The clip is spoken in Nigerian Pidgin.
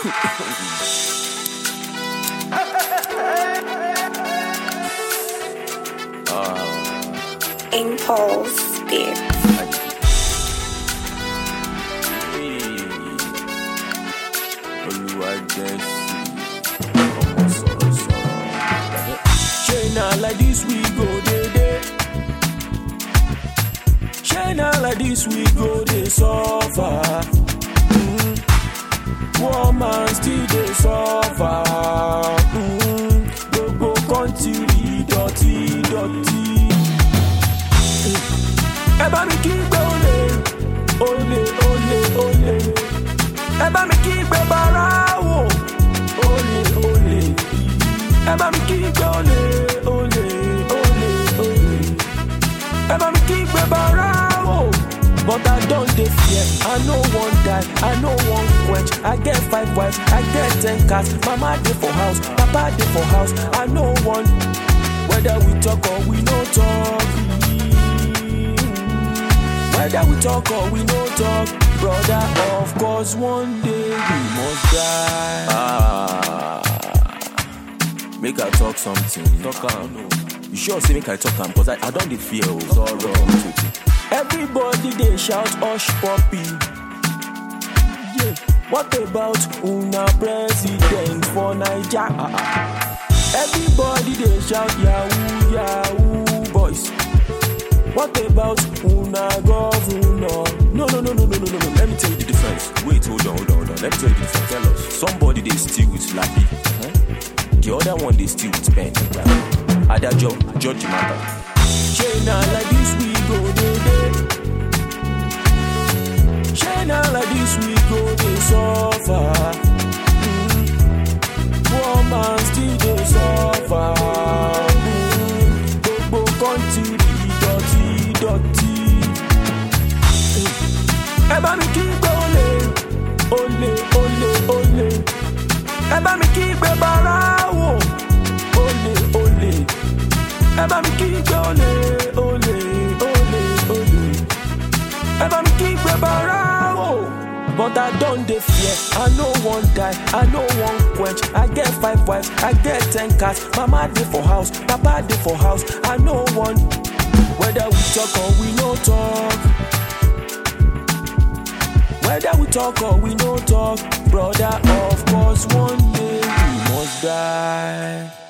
Impulse Beer. China like this we go day day. China like this we go they suffer. Mm. Woman still they suffer. Mm. Gbogbo country dọ̀tí dọ̀tí. Ẹ bá mi kí gbé olè, olè, olè, olè. Ẹ bá mi kí gbé bàrà wò, olè, olè. Ẹ bá mi kí gbé olè, olè, olè, olè. Ẹ bá mi kí gbé bàrà wò. But I don't dey fear, I no wan die, I no wan quench. I get five wives, I get ten cats. Mama dey for house, papa dey for house. I no wan whether we talk or we no talk. Whether we talk or we no talk, brother, of course one day we must die. Ah, make I talk something. Talk am. You sure say make I talk am? Cause I, I don't dey fear. Oh, sorrow. Everybody dey shout hush puppy. Yeah. What about una president for Naija? Everybody dey shout yahoo yahoo boys. What about una governor? No, no, no, no, no, no, no, no. Let me tell you the difference. Wait, hold on, hold on, hold on. Let me tell you the difference. Tell us. Somebody they steal with Lappy. Huh? The other one they steal with pen. Adajo, judge the matter. China like this we go dey dey. China like this we go dey suffer. Mm. Woman still dey suffer. Mm. Gbogbo country dọ̀tí dọ̀tí. Ẹ bá mi kí gbé olè, olè, olè, olè. Ẹ bá mi kí gbé bàrà wò, olè, olè. Ẹ bá mi kí gbé olè, olè, olè, olè. Ẹ bá mi kí gbé bàrà wò. But I don't dey fear, I no wan die, I no wan quench. I get five wives, I get ten cats. Mama dey for house, papa dey for house. I no wan whether we talk or we no talk. Whether we talk or we no talk, brother, of course one day we must die.